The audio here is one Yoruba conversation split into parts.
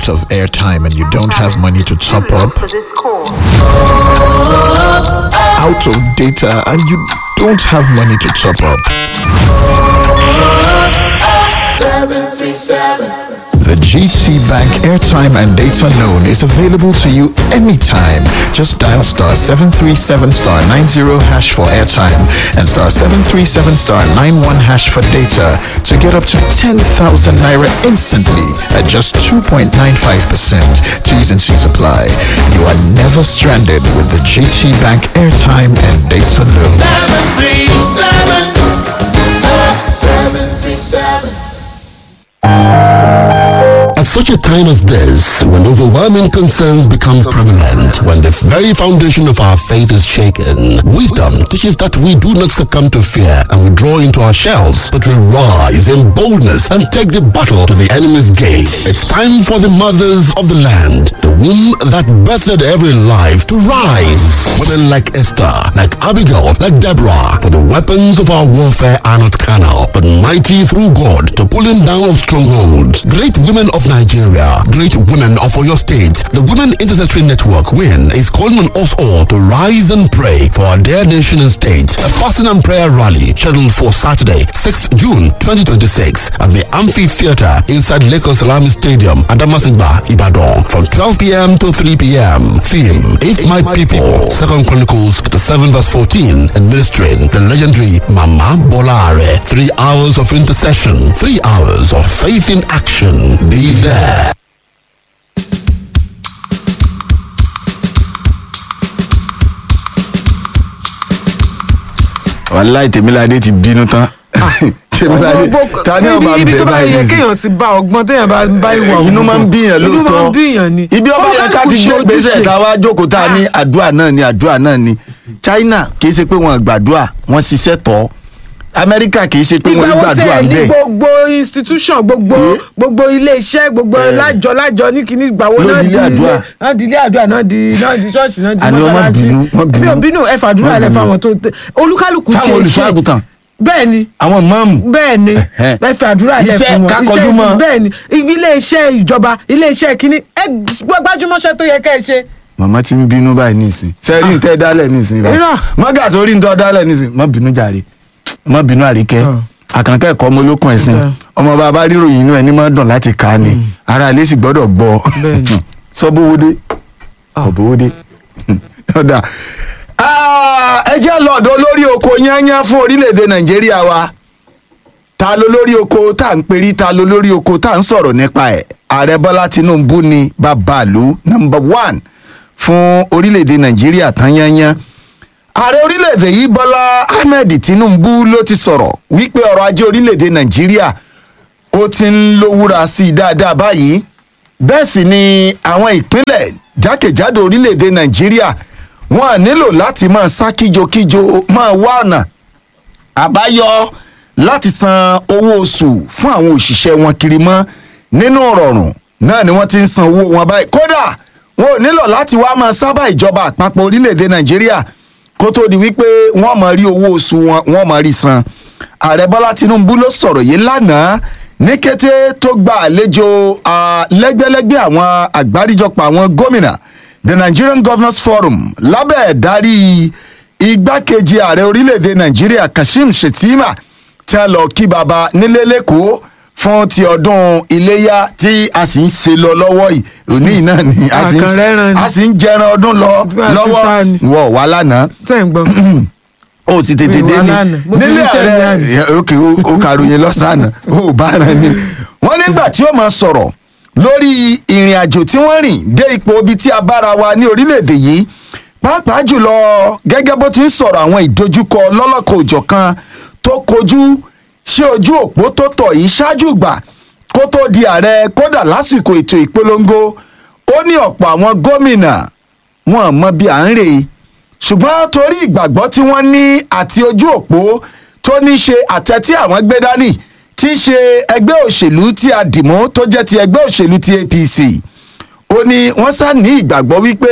of airtime and you don't have money to top up, For this call. out of data and you don't have money to top up. The GT Bank airtime and data loan is available to you anytime. Just dial star 737 star 90 hash for airtime and star 737 star 91 hash for data to get up to 10,000 naira instantly at just 2.95%. T's and C's apply. You are never stranded with the GT Bank airtime and data loan. At such a time as this, when overwhelming concerns become prevalent, when the very foundation of our faith is shaken, wisdom teaches that we do not succumb to fear and withdraw into our shells, but we rise in boldness and take the battle to the enemy's gate. It's time for the mothers of the land, the womb that birthed every life, to rise. Women like Esther, like Abigail, like Deborah, for the weapons of our warfare are not carnal, but mighty through God to pulling down of strongholds. Great women of Nigeria, great women of Oyo State, the Women Intercessory Network WIN is calling on us all to rise and pray for our dear nation and state. A fasting and prayer rally scheduled for Saturday, 6th June 2026 at the Amphitheater inside Lagos Salami Stadium, Adamasingba, Ibadan from 12 p.m. to 3 p.m. Theme, If My People, Second Chronicles 7 verse 14, administering the legendary Mama Bolare. Three hours of intercession, three hours of faith in action. Be there. wàláì tèmíládé ti bínú tán tèmíládé Gbogbo- ta ni ọba ibi bẹ tó bá báyìí yẹ nìsín? kéèyàn ti bá ọgbọ́n téèyàn bá bá ìwà òun inú máa ń bíyàn inú máa ń lóòótọ́ bíyàn ni ibi ọba yẹn ká ti gbé gbèsè ká wá jókòó tá a ní Ah. àdúrà náà ni àdúrà náà ni China kì í ṣe pé wọn gbàdúrà wọn ṣiṣẹ́ tọ́ Amẹ́ríkà kì í ṣe pé wọn ìgbà wo gbàdúrà tẹ̀ ń ní bẹ̀ gbogbo institution gbogbo gbogbo ilé iṣẹ́ gbogbo lájọ lájọ ní kíní ìgbà wo Ló náà di di ilé àdúrà. ilé- náà di ilé àdúrà náà di náà di ṣọ́ọ̀ṣì náà di Àní wọ́n má bínú, wọ́n bínú. ẹbí ò bínú ẹ fàdúrà Wọ́n lẹ bínú. fáwọn tó tẹ olúkálùkù ṣe fáwọn olùṣọ́ àgùntàn bẹ́ẹ̀ ni àwọn mọ́ọ̀mù bẹ́ẹ̀ ni Ẹ̀hẹ́. ẹ fi àdúrà lẹ Iṣẹ́ fún wọn ká kọjú mọ́. bẹ́ẹ̀ ni ilé iṣẹ́ ìjọba ilé iṣẹ́ kínní ẹ gbájúmọ́ṣẹ́ tó yẹ kẹ́ ẹ ṣe màmá ti ń bínú báyìí nísìn sẹ́rí ń tẹ́ dálẹ̀ nísìn báyìí Irọ́. mọ́gà sórí ń tọ́ dálẹ̀ nísìn má bínú jàre má bínú àríkẹ́ àkànkẹ́ ẹ̀kọ́ ọmọ olókùn ẹ̀sìn Bẹ́ẹ̀. ọmọ bàbá ríròyìn inú ẹni máa dùn láti kà á ni ara ilé sì gbọ́dọ̀ gbọ́ Bẹ́ẹ̀ni. sọ́bówódé ọ̀bówódé ọ̀dà ẹ jẹ́ lọ́dọ̀ lórí oko yányán fún orílẹ̀-èdè nàìjíríà wa ta ló lórí oko tá à ń perí ta ló lórí oko tá à ń sọ̀rọ̀ nípa ẹ̀ ààrẹ bọ́lá tinubu ni babalu number one fún orílẹ̀-èdè nàìjíríà tán yányán ààrẹ orílẹ̀-èdè yìí bọ́lá ahmed tinubu ló ti sọ̀rọ̀ wípé ọrọ̀ ajé orílẹ̀-èdè nàìjíríà ó ti ń lówúra sí i dáadáa báyìí bẹ́ẹ̀ sì ni àwọn ìpínlẹ̀ jákèjádò orílẹ̀-èdè nàìjíríà wọn à nílò láti máa sá kíjokíjo máa wá ọ̀nà àbáyọ láti san owó oṣù fún àwọn òṣìṣẹ́ wọn kiri mọ́ nínú rọrùn náà ni wọ́n ti ń san owó wọn báyìí kódà wọn ò nílò láti wá máa sábà ìjọba àpapọ̀ orílẹ̀-èdè nàìjíríà kó tó di wípé wọ́n máa rí owó oṣù wọn wọ́n máa rí san ààrẹ bọ́lá tinubu ló sọ̀rọ̀ yìí lánàá ní kété tó gba àlejò ah, lẹ́gbẹ́lẹ́gbẹ́ àwọn àgbáríjọpọ̀ àwọn gómìnà the nigerian governors forum lábẹ́ ẹ̀dárí igbákejì ààrẹ orílẹ̀-èdè nàìjíríà kashim shettima tí a lọ kí baba nílé lẹ́kọ̀ọ́ fún ti ọdún iléyà tí a sì ń ṣe lọ lọ́wọ́ yìí òní yìí náà ni a sì ń- Àkànrẹ́ràn ni. a sì ń jẹran ọdún lọ Bí a ti lọ́wọ́ ta ni. wọ̀ wá lánàá tẹ́ ń gbọ́ ó sì tètè Mi dé wà ní lánàá. Mo ti nílé ríṣẹ́ ààrẹ lánàá. Ya, ok ó ó kàròyìn lọ́sàn-án ó bá ara ni. wọ́n nígbà tí ó máa sọ̀rọ̀ lórí ìrìn àjò tí wọ́n rìn dé ipò ibi tí a bára wa ní orílẹ̀-èdè yìí pàápàá jùlọ gẹ́gẹ́ bó ti ń sọ̀rọ̀ àwọn ìdojúkọ lọ́lọ́kọ̀ òjọ̀kan tó kojú sí ojú òpó tó tọ̀ yìí ṣáájú ìgbà kó tó di ààrẹ kódà lásìkò ètò ìpolongo ó ní ọ̀pọ̀ àwọn gómìnà wọn mọ bí à ń rè é ṣùgbọ́n torí ìgbàgbọ́ tí wọ́n ní àti ojú òpó tó ní ṣe àtẹ tí àwọn gbé dání tí í ṣe ẹgbẹ́ òṣèlú tí a dìmọ́ tó jẹ́ ti ẹgbẹ́ òṣèlú ti apc ó ní wọ́n sá ní ìgbàgbọ́ wípé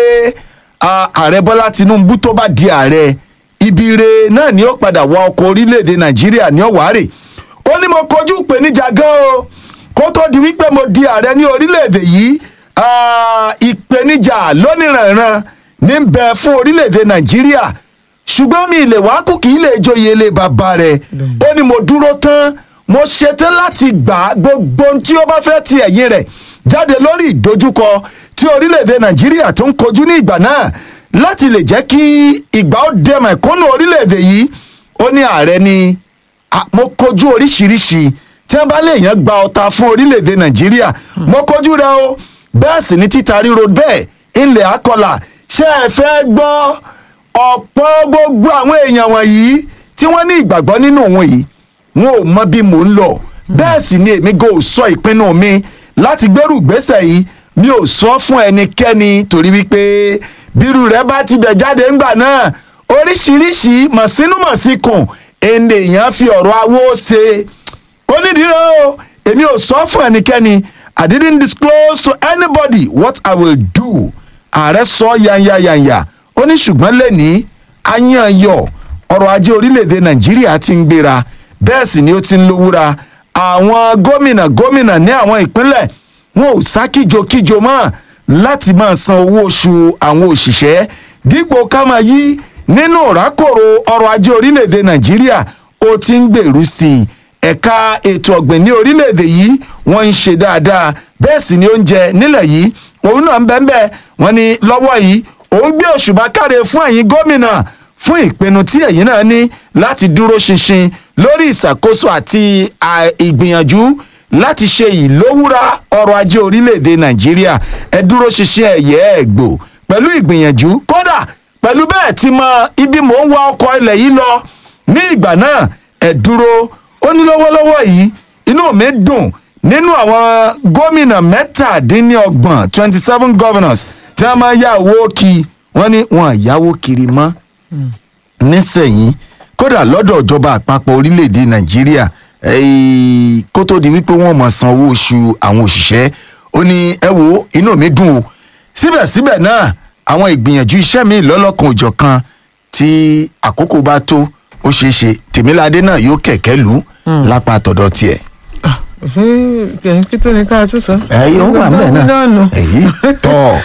a, ààrẹ bọ́lá tinubu tó bá di ààrẹ ibi ire náà ni ó padà wọ ọkọ̀ orílẹ̀-èdè nàìjíríà ní ọ̀wárè ó ní mo kojú ìpèníjà gan o kó tó di wípé mo di ààrẹ ní orílẹ̀-èdè yìí ah, ìpèníjà lóníranran ní ń bẹ fún orílẹ̀-èdè nàìjíríà ṣùgbọ́n mi ilé wa kù kì í lè joyè ilé bàbá rẹ̀ ó ní mo dúró tán mo ṣetán láti gbà gbogbo ohun tí ó bá fẹ́ ti ẹ̀yìn rẹ̀ jáde lórí ìdojúkọ tí orílẹ̀-èdè nàìjíríà tó ń kojú ní ìgbà náà láti lè jẹ́ kí ìgbà ó dẹmọ̀ ẹ̀kúnnù orílẹ̀-èdè yìí ó ní ààrẹ ni "Ah, mo kojú oríṣiríṣi tí wọ́n bá lè yàn gba ọta fún orílẹ̀-èdè nàìjíríà mo kojú rẹ o bẹ́ẹ̀ sì ni títa ríro bẹ́ẹ̀ ilẹ̀ akọlà ṣé ẹ fẹ́ gbọ́ ọ̀pọ̀ gbogbo àwọn èèyàn wọ̀nyí tí wọ́n ní ìgbàgbọ́ nínú òun yìí wọn ò mọ bí mò ń lọ bẹ́ẹ̀ sì ni èmi gan ò sọ ìpinnu mi láti gbẹ́rù ìgbésẹ̀ yìí mi ò sọ fún ẹnikẹ́ni torí wípé bírú rẹ bá ti bẹ̀ jáde ńgbà náà oríṣiríṣi mọ̀sínúmọ̀síkùn ènìyàn fi ọ̀rọ̀ awó ṣe ó nídìí rẹ o èmi ò sọ fún ẹnikẹ́ni i didn't disclose to anybody what i will do ààrẹ sọ yanyayanya ó ní ṣùgbọ́n lẹ́ni ayanyọ ọrọ̀ ajé orílẹ̀-èdè nàìjíríà ti ń gbéra bẹ́ẹ̀ sì ni ó ti ń lówúra àwọn gómìnà gómìnà ní àwọn ìpínlẹ̀ wọn ò sá kíjokíjo mọ́ láti máa san owó oṣù àwọn òṣìṣẹ́ dípò ká máa yí nínú ìrákòrò ọrọ̀ ajé orílẹ̀-èdè nàìjíríà ó ti ń gbèrú sí i ẹ̀ka ètò ọ̀gbìn ní orílẹ̀-èdè yìí wọ́n ń ṣe dáadáa bẹ́ẹ̀ sì ni oúnjẹ nílẹ̀ yìí òun náà ń bẹ́ẹ̀ bẹ́ẹ̀ wọ́n ní lọ́wọ́ yìí òun gbé òṣùbà káre fún ẹ̀yin gómìnà fún ìpinnu tí ẹ̀yin náà ní láti dúró ṣinṣin lórí ìṣàkóso àti à, ìgbìyànjú láti ṣe ìlówúra ọrọ̀ ajé orílẹ̀-èdè nàìjíríà ẹ dúró ṣinṣin ẹ̀yẹ́ ẹ̀gbò pẹ̀lú ìgbìyànjú kódà pẹ̀lú bẹ́ẹ̀ ti mọ ibi mò ń wa ọkọ̀ ilẹ̀ yìí lọ ní ìgbà náà ẹ dúró ó ní lọ́wọ́lọ́wọ́ yìí inú mi dùn nínú àwọn gómìnà mẹ́tàdínlọ́gbọ̀n twenty seven governors tí wọ́n máa yá owó kí wọ́n ní wọn àyáwó kiri mọ́ nísẹ̀yìn kódà lọ́dọ̀ ìjọba àpapọ̀ orílẹ̀‐èdè nàìjíríà eh, kó tó di wípé wọ́n mọ̀ san owó oṣù àwọn òṣìṣẹ́ ó ní ẹ wo inú mi dùn o síbẹ̀síbẹ̀ náà àwọn ìgbìyànjú iṣẹ́ mi lọ́lọ́kan òjọ̀kan tí àkókò bá tó ó ṣeé ṣe tèmíládé náà yóò kẹ̀kẹ́ lù ú lápá tọ̀dọ̀ tiẹ̀. ṣé kẹ̀yìn kí tó ní ká tún sọ. ẹ yóò wà ńbẹ̀ náà èyí tọ̀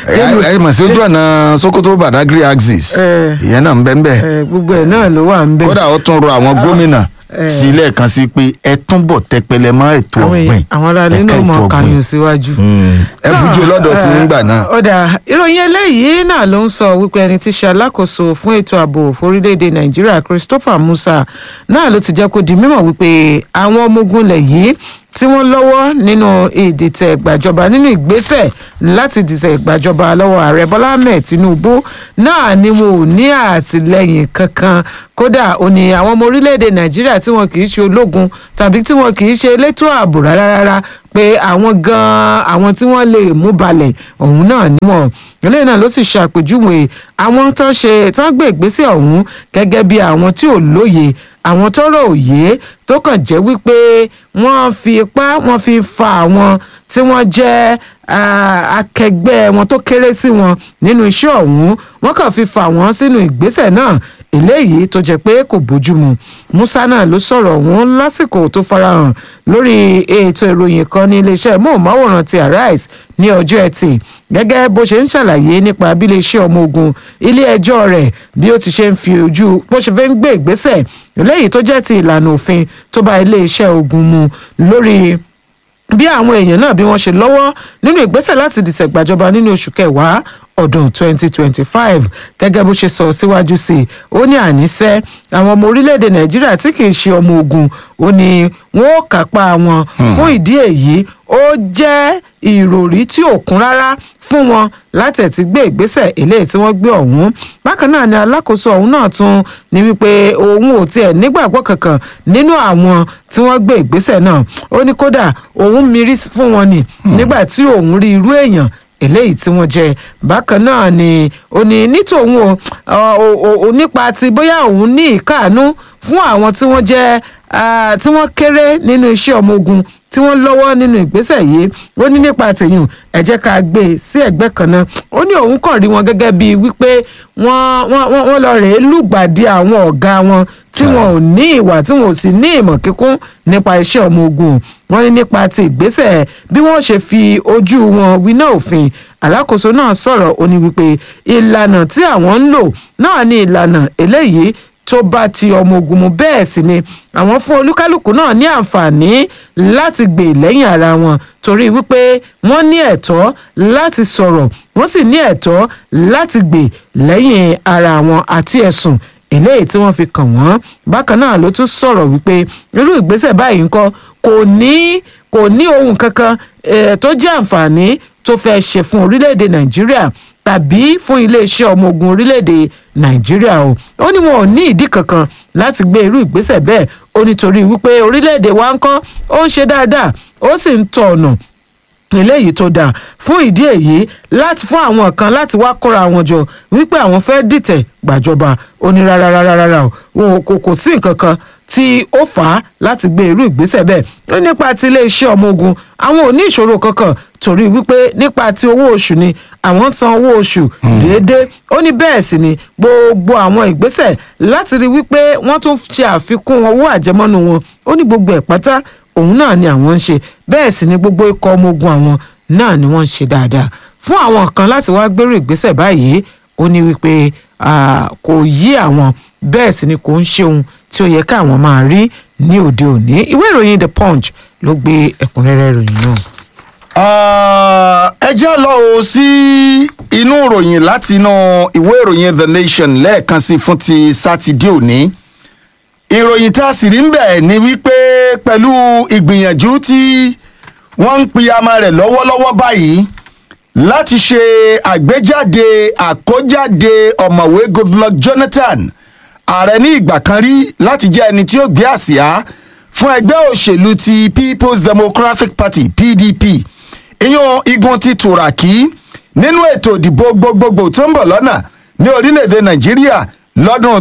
ẹ ẹ mọ̀ sí ojú ọ̀nà sokoto badagry axis Eh. ìyẹn náà ń bẹ́ ń bẹ́ ẹ gbogbo ẹ náà ló wà ń bẹ. kódà ó tún rọ àwọn gómìnà eh. sí lẹ́ẹ̀kan sí pé ẹ túnbọ̀ tẹpẹlẹ mọ́ ètò àwọn ọ̀gbìn èèyàn àwọn aráàlú ẹ̀ka náà ètò mọ ọ̀gbìn. kàyùn síwájú. Mm. ẹ bùjú lọ́dọ̀ tí nígbà náà. ọ̀dà ìròyìn eléyìí náà ló ń sọ wípé ẹni tí í ṣe alákòóso fún ètò ààbò forílẹ̀-èdè nàìjíríà christopher musa náà ló ti jẹ́ kó di mímọ̀ wípé àwọn ọmọ ogun ilẹ̀ yìí tí wọ́n lọ́wọ́ nínú ìdìtẹ̀ ìgbàjọba nínú ìgbésẹ̀ láti dìtẹ̀ ìgbàjọba lọ́wọ́ ààrẹ bọ́lá ahmed tinubu náà ni wọn ò ní àtìlẹyìn kankan kódà ó ní àwọn ọmọ orílẹ̀-èdè nàìjíríà tí wọn kì í ṣe ológun tàbí tí wọn kì í ṣe elétò ààbò rárá rárá pé àwọn gan-an àwọn tí wọ́n lè mú balẹ̀ ọ̀hún náà níwọ̀n eléyìí náà ló sì ṣàpèjúwe àwọn tó ṣe tó ń gbé ìgbésẹ̀ ọ̀hún gẹ́gẹ́ bí àwọn tí ò lóye àwọn tọ́rọ̀ òye tó kàn jẹ́ wípé wọ́n fi ipá wọ́n fi fa àwọn tí wọ́n jẹ́ ah, akẹgbẹ́ wọn tó kéré sí wọn nínú iṣẹ́ ọ̀hún wọ́n kàn fi fa wọ́n sínú ìgbésẹ̀ náà eléyìí tó jẹ́ pé kò bójúmu musa náà ló sọ̀rọ̀ ọ̀hún lásìkò tó farahàn lórí ètò ìròyìn kan ní iléeṣẹ́ móhùnmáwòrán ti arise ní ọjọ́ ẹtì gẹ́gẹ́ bó ṣe ń ṣàlàyé nípa bí iléeṣẹ́ ọmọ ogun ilé ẹjọ́ rẹ̀ bí ó ti ṣe ń fi ojú bó ṣe fẹ́ ń gbé ìgbésẹ̀ eléyìí tó jẹ́ ti ìlànà òfin tó bá iléeṣẹ́ ogun mu lórí bí àwọn èèyàn náà bí wọ́n ṣe lọ́wọ́ nínú ìgbésẹ̀ láti dìtẹ̀ gbàjọba nínú oṣù kẹwàá ọdún 2025 gẹ́gẹ́ bó ṣe sọ síwájú sí i ó ní àníṣe àwọn ọmọ orílẹ̀-èdè nàìjíríà tí kì í ṣe ọmọ ogun ó ní wọn ó kápá wọn fún ìdí èyí ó jẹ́ ìròrí tí ò kún rárá fún wọn láti ẹ̀ ti gbé ìgbésẹ̀ eléyìí tí wọ́n gbé ọ̀hún bákan náà ni alákòóso ọ̀hún náà tún ní wípé òun ò tiẹ̀ nígbàgbọ́ kankan nínú àwọn tí wọ́n gbé ìgbésẹ̀ náà ó ní kódà òun mirí fún wọn ni nígbà tí òun rí irú èèyàn eléyìí tí wọ́n jẹ bákan náà ni ó ní nítòun o ọ, o- o- nípa ti bóyá òun ní ìkáàánú fún àwọn tí wọ́n jẹ́ ah, tí wọ́n kéré nínú iṣẹ́ ọmọ ogun tí wọ́n lọ́wọ́ nínú ìgbésẹ̀ yìí ó ní nípa tèyùn ẹ jẹ́ ká gbé e sí ẹ̀gbẹ́ kan náà ó ní òun kàn rí wọn gẹ́gẹ́ bíi wípé wọ́n wọ́n wọ́n wọ́n lọ rèé lùgbàdì àwọn ọ̀gá wọn tí wọn ò ní ìwà tí wọn ò sì ní ìmọ̀ kíkún nípa iṣẹ́ ọmọ ogun wọn ní nípa ti ìgbésẹ̀ bí wọ́n ṣe fi ojú wọn winá òfin alákòóso náà sọ̀rọ̀ ó ní wípé ìlànà tí àwọn ń lò náà ní ìlànà eléyìí tó bá ti ọmọ ogun mu bẹ́ẹ̀ sì ni àwọn fún olúkálùkù náà ní àǹfààní láti gbè lẹ́yìn ara wọn torí wípé wọ́n ní ẹ̀tọ́ láti sọ̀rọ̀ wọ́n sì ní ẹ̀tọ́ láti gbè lẹ́yìn ara wọn àti ẹ̀sùn eléyìí tí wọ́n fi kàn wọ́n bákan náà ló tún sọ̀rọ̀ wípé irú ìgbésẹ̀ báyìí ńkọ́ kò ní kò ní ohun kankan eh, tó jẹ́ àǹfààní tó fẹ́ ṣe fún orílẹ̀-èdè nàìjíríà tàbí fún iléeṣẹ́ ọmọ ogun orílẹ̀-èdè nàìjíríà o ó ní wọn ò ní ìdí kankan láti gbé irú ìgbésẹ̀ bẹ́ẹ̀ ó nítorí wípé orílẹ̀-èdè wa ń kọ́ ó ń ṣe dáadáa ó sì ń tọ̀ ọ̀nà eléyìí tó dáa fún ìdí èyí láti fún àwọn kan láti wá kóra wọn jọ wípé àwọn fẹ́ dìtẹ̀ gbàjọba ó ní rárá rárá rárá o wọn kò kò sí nǹkan kan tí ó fà á láti gbé irú ìgbésẹ̀ bẹ́ẹ̀ ó nípa ti iléeṣẹ́ ọmọ ogun àwọn ò ní ìṣòro kankan torí wípé nípa ti owó oṣù ni àwọn ń san owó oṣù déédéé ó ní bẹ́ẹ̀ sì ni gbogbo àwọn ìgbésẹ̀ láti rí wípé wọ́n tún ṣe àfikún owó àjẹmọ́nú wọn ó ní gbogbo ẹ̀ pátá òun náà ni àwọn ń ṣe bẹ́ẹ̀ sì ni gbogbo ikọ̀ ọmọ ogun àwọn náà ni wọ́n ń ṣe dáadáa fún àwọn kan láti wá gbèrú ìgbésẹ̀ báyìí ó ní wípé ah, kò yí àwọn bẹ́ẹ̀ sì ni kò ń ṣe ohun tí ó yẹ káwọn máa rí ní òde òní ìwé ìròyìn the punch ló gbé ẹ̀kúnrẹ́rẹ́ ìròyìn náà. Ah, ẹ jẹ́ lọ o sí inú ìròyìn láti inú ìwé ìròyìn the nation lẹ́ẹ̀kan sí fún ti sátidé òní ìròyìn tá a sì rí ń bẹ̀ ni wípé pẹ̀lú ìgbìyànjú tí wọ́n ń piyamọ rẹ̀ lọ́wọ́lọ́wọ́ báyìí láti ṣe àgbéjáde àkójáde ọ̀mọ̀wé goodluck jonathan ààrẹ ní ìgbà kan rí láti jẹ́ ẹni tí ó gbé àsíá fún ẹgbẹ́ òṣèlú ti people's democratic party pdp ìyún igun ti tùràkì nínú ètò ìdìbò gbogbogbò tó ń bọ̀ lọ́nà ní orílẹ̀-èdè nàìjíríà lọ́dún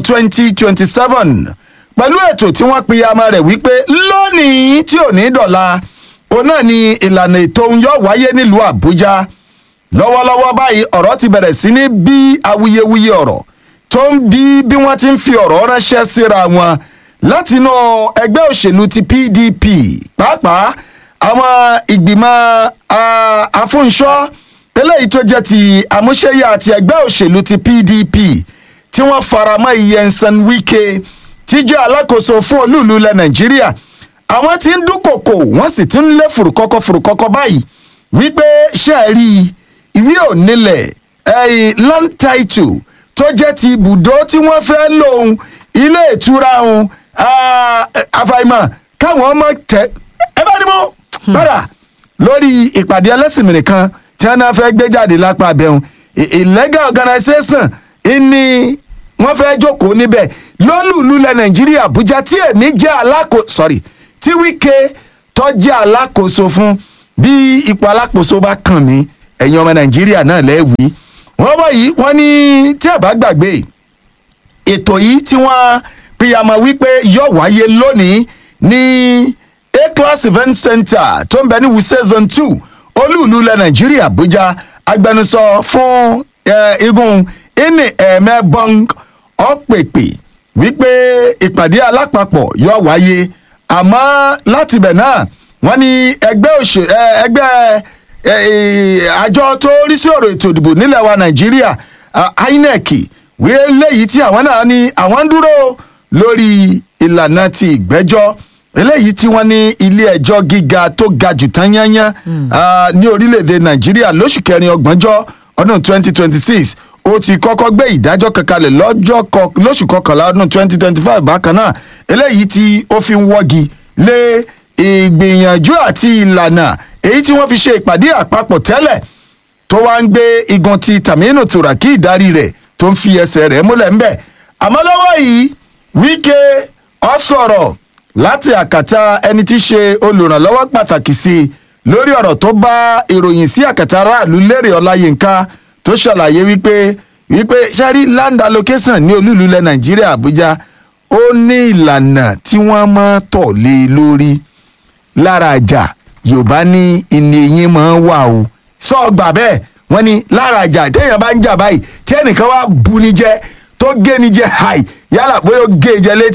2027 pẹ̀lú ètò tí wọ́n piyamọ rẹ̀ wípé lónìí tí ò ní dọ̀la òun náà ni ìlànà ètò ń yọ wáyé nílùú àbújá lọ́wọ́lọ́wọ́ báyìí ọ̀rọ̀ ti bẹ̀rẹ̀ sí ní bí awuyewuye ọ̀rọ̀ tó ń bí bí wọ́n ti ń fi ọ̀rọ̀ ránṣẹ́ síra wọn látinú ẹgbẹ́ òṣèlú ti pdp pàápàá àwọn ìgbìmọ̀ ah, afúnṣọ́ eléyìí tó jẹ́ ti àmúṣẹ́yà àti ẹgbẹ́ òṣèlú ti pdp tí wọ́n faramọ́ iyensan wike tí jẹ́ alákòóso fún olúùlú ilẹ̀ nàìjíríà àwọn tí ń dúnkòkò wọ́n sì ti ń lé fùrùkọ́kọ́ fùrùkọ́kọ́ báyìí wípé ṣe é rí ìwé onílẹ̀ ẹ̀yìn land title tó jẹ́ ti ibùdó tí wọ́n fẹ́ lòun ilé ìtura òun àfàìmọ̀ káwọn ọmọ tẹ ẹ bá ní mú padà lórí ìpàdé ẹlẹ́sìnmìrì kan tí wọ́n náà fẹ́ gbé jáde lápá abẹ́hùn illegal organisation ni wọ́n fẹ́ jókòó níbẹ̀ lólùlú lẹ nàìjíríà àbújá tí èmi jẹ́ alákò sorry tí wíkẹ́ tó jẹ́ alákòóso fún bí ipò alákòóso bá kàn mí ẹ̀yin ọmọ nàìjíríà náà lẹ́wìí wọ́n bọ̀ yìí wọ́n ní tí ẹ̀ bá gbàgbé ètò yìí tí wọ́n pìyàmọ̀ wípé yóò wáyé lónìí ní a-class event center tó ń bẹ ní wuse zone two olúùlú ilẹ̀ nàìjíríà àbújá agbẹnusọ fún eh, igun ini ẹ̀mẹ́bọ́ng ọ̀pẹ̀pẹ̀ wípé ìpàdé alápapọ̀ yóò wáyé àmọ́ láti bẹ̀ náà wọ́n ní ẹgbẹ́ òṣè ẹ, ẹgbẹ́ ẹ, ẹ, àjọ tó rí sí ọ̀rọ̀ ètò ìdìbò nílẹ̀ wa nàìjíríà ah, inec wí léyìí tí àwọn náà ní àwọn ń dúró lórí ìlànà ti ìgbẹ́jọ́ eléyìí tí wọ́n ní ilé ẹjọ́ gíga tó ga jù tán yányán ah, ní orílẹ̀-èdè nàìjíríà lóṣù kẹrin ọgbọ̀njọ́ ọdún twenty twenty six ó ti kọ́kọ́ gbé ìdájọ́ kankanlẹ̀ lọ́jọ́ kọ- lóṣù kọkànlá ọdún twenty twenty five bákan náà eléyìí tí ó fi ń wọ́gi lé ìgbìyànjú àti ìlànà èyí tí wọ́n fi ṣe ìpàdé àpapọ̀ tẹ́lẹ̀ tó wá ń gbé igun ti tàmínú tùràkì ìdarí rẹ̀ tó ń fi ẹsẹ̀ rẹ̀ múlẹ̀ ńbẹ̀ àmọ́ lọ́wọ́ yìí wíkẹ́ ọ sọ̀rọ̀ láti àkàtà ẹni tí í ṣe olùrànlọ́wọ́ pàtàkì sí i lórí ọ̀rọ̀ tó bá ìròyìn sí àkàtà aráàlú lérè ọláyínká tó ṣàlàyé wípé wípé sẹ́rí land allocation ní olúùlú ilẹ̀ nàìjíríà àbújá ó ní ìlànà tí wọ́n máa tọ̀ lé e lórí lára àjà yorùbá ní ìní eyín máa ń wà o sọ gbà bẹ́ẹ̀ wọ́n ní lára àjà téèyàn bá ń jà báyìí tí ẹnìkan wá bu ni jẹ tó gé ni jẹ háì yálà bóyá ó gé e jẹ létí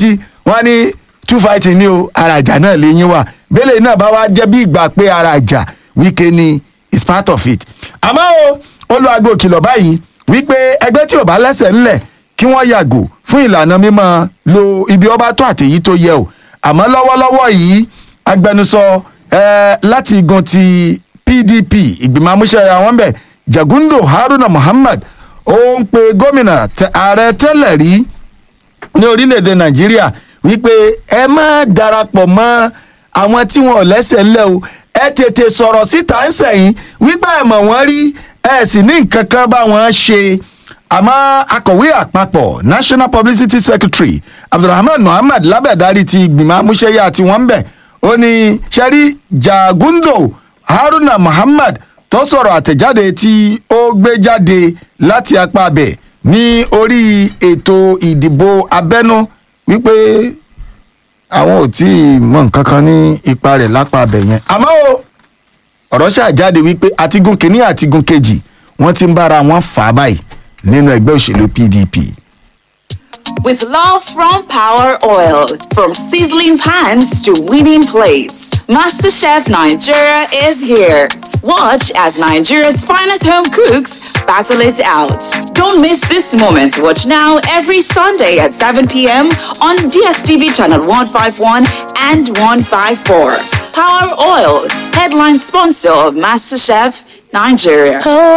wọ́n ní two fighting ni o ara ìjà náà lè yín wà bẹ́lẹ̀ náà bá wá jẹ́ bí ìgbà pé ara ìjà wíkẹ́ ni is part of it. àmọ́ o ó lo aago kìlọ̀ báyìí wípé ẹgbẹ́ tí ò bá lẹ́sẹ̀ ńlẹ̀ kí wọ́n yàgò fún ìlànà mímọ́ lo ibi ọba tó àtèyí tó yẹ o àmọ́ lọ́wọ́lọ́wọ́ yìí agbẹnusọ eh, láti igun ti pdp ìgbìmọ̀ amúṣẹ́ra wọn bẹ̀ jagundo haruna muhammad ó ń pe gómìnà tẹ- ààrẹ tẹ́lẹ̀ rí ní orílẹ̀-èdè nàìjíríà wípé ẹ má darapọ̀ mọ́ àwọn tí wọn ò lẹ́sẹ̀ ńlẹ̀ o ẹ tètè sọ̀rọ̀ síta ń sẹ̀yìn wípé ẹ mọ̀ wọ́n rí ẹ sì ní nǹkan kan bá wọn ṣe àmọ́ akọ̀wé àpapọ̀ national publicity secretary abdulrahman muhammad lábẹ́dárí ti ìgbìmọ̀ amúṣẹ́yà tí wọ́n ń bẹ̀ ó ní sẹ́rí jagundo haruna muhammad tó sọ̀rọ̀ àtẹ̀jáde tí ó gbé jáde láti apá abẹ̀ ní orí ètò ìdìbò abẹ́nú wípé àwọn ò tí ì mọ nǹkan kan ní ipa rẹ̀ lápá abẹ̀ yẹn. àmọ́ o ọ̀rọ̀ ṣàjáde wípé àtigun kìíní àtigun kejì wọ́n ti ń bára wọn fà á báyìí nínú ẹgbẹ́ òṣèlú pdp. With love from Power Oil, from sizzling pans to winning plates, MasterChef Nigeria is here. Watch as Nigeria's finest home cooks battle it out. Don't miss this moment. Watch now every Sunday at 7 p.m. on DSTV channel 151 and 154. Power Oil, headline sponsor of MasterChef Nigeria.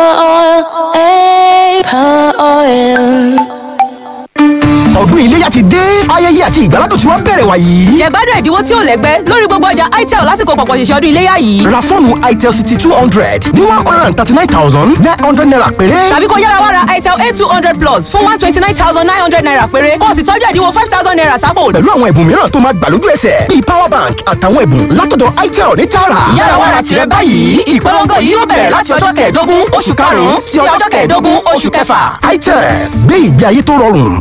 ọdún iléyà ti dé ayẹyẹ àti ìgbàládùn tí wọ́n bẹ̀rẹ̀ wàyí. jẹ̀gbádùn ẹ̀dínwó tí ò lẹ́gbẹ́ lórí gbogbo ọjà itel lásìkò pọ̀pọ̀ ṣẹ̀ṣẹ̀ ọdún iléyà yìí. ra fóònù itel city two hundred ní one hundred and thirty nine thousand nine hundred naira péré. tàbí kó yára wá ra itel a two hundred plus fún one twenty nine thousand nine hundred naira péré kó o sì tọ́jú ẹ̀dínwó five thousand naira sápò. pẹ̀lú àwọn ẹ̀bùn mìíràn tó máa gbà lójú ẹsẹ̀ bíi power bank àtàwọn ẹ̀bùn látọ̀dọ̀ itel ní tààrà. yára wá ra tìrẹ báyìí ìpolongo yìí yóò bẹ̀rẹ̀ láti ọjọ́ kẹẹ̀ẹ́dógún oṣù karùn-ún sí ọjọ́ kẹẹ̀ẹ́dógún oṣù kẹfà. itel gbé ìgbé ayé tó rọrùn.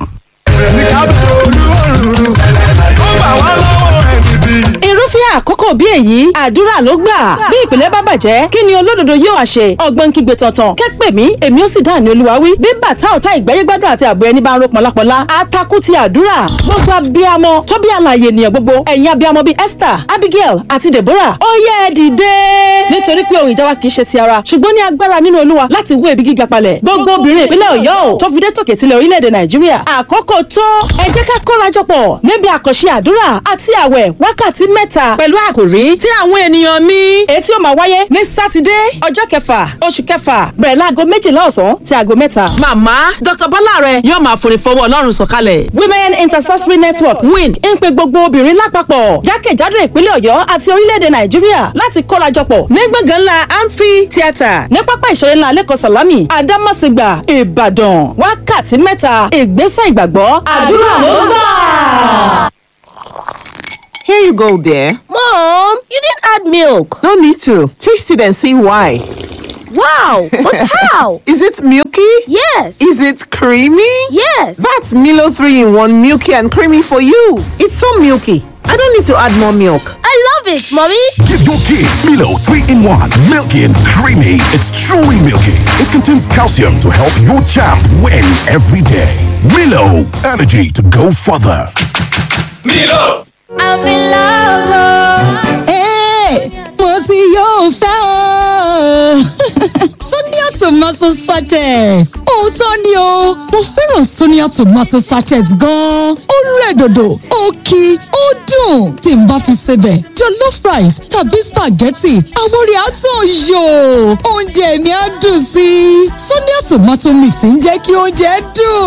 irúfẹ́ àkókò bí èyí àdúrà ló gbà bí ìpìlẹ̀ bá bàjẹ́ kí ni olódodo yóò wá ṣe ọgbọ́n kígbe tọ̀tàn kẹ́pẹ́ mi èmi ó sì dáhùn ní olúwa wí bí bàtà ọ̀tá ìgbẹ́yẹ́gbádùn àti àbọ̀ ẹni bá ń ro pọ̀lápọ̀lá atakú ti àdúrà gbogbo abiyamọ tó bí àlàyé ènìyàn gbogbo ẹ̀yin abiyamọ bíi esther abigail àti deborah ó yẹ ẹ dìde nítorí pé ohun ìjà wa kì í ṣe ti ara ṣùgbọ́n ní agbára nínú olúwa láti wó ebi gíga palẹ̀ gbogbo obìnrin ìpínlẹ̀ ọ̀yọ́ ò tó fi dé tòkè tilẹ̀ orílẹ̀-èdè nàìjíríà àkókò tó ẹ jẹ́ ká kórajọpọ̀ níbi àkànṣe àdúrà àti àwẹ̀ wákàtí mẹ́ta pẹ̀lú àkòrí tí àwọn ènìyàn mi èyí tí ó máa wáyé ní sátidé ọjọ́ kẹfà oṣù kẹfà bẹ̀rẹ̀ láago méjìlá ọ̀sán sí aago mẹ́ta. màmá dr bọ́lá rẹ yóò máa forí fọwọ́ ọlọ́run sọ̀kalẹ̀. women intercessory network win ń pe gbogbo obìnrin lápapọ̀ jákèjádò ìpínlẹ̀ ọ̀yọ́ àti orílẹ̀-èdè nàìjíríà láti kórajọpọ̀ ní gbọ̀ngàn ńlá amphi theatre ní pápá ìṣeré ńlá lẹ́kọ̀ọ́ sàlámì àdámọ̀sígbà ìbàdàn wákàtí mẹ́ta ìgbésẹ̀ ìgbàgbọ́ àdúrà ló gbà. Here you go, dear. Mom, you didn't add milk. No need to. Taste it and see why. Wow, but how? Is it milky? Yes. Is it creamy? Yes. That's Milo 3 in 1 milky and creamy for you. It's so milky. I don't need to add more milk. I love it, Mommy. Give your kids Milo 3 in 1. Milky and creamy. It's truly milky. It contains calcium to help your champ win every day. Milo, energy to go further. Milo. I'm in love. Hey, mo ti yóò fẹ́ o. Sonia tomato sachet. Òótọ́ ni o, mo fẹ́ràn Sonia tomato sachet gan-an. Ó rẹ̀ dòdò, ó kí, ó dùn. Tí n bá fi sebẹ̀, jollof rice tàbí spaghetti, àwọn orí àtọ̀ yò. Oúnjẹ mi á dùn sí i. Sonia tomato mix ń jẹ́ kí oúnjẹ dùn.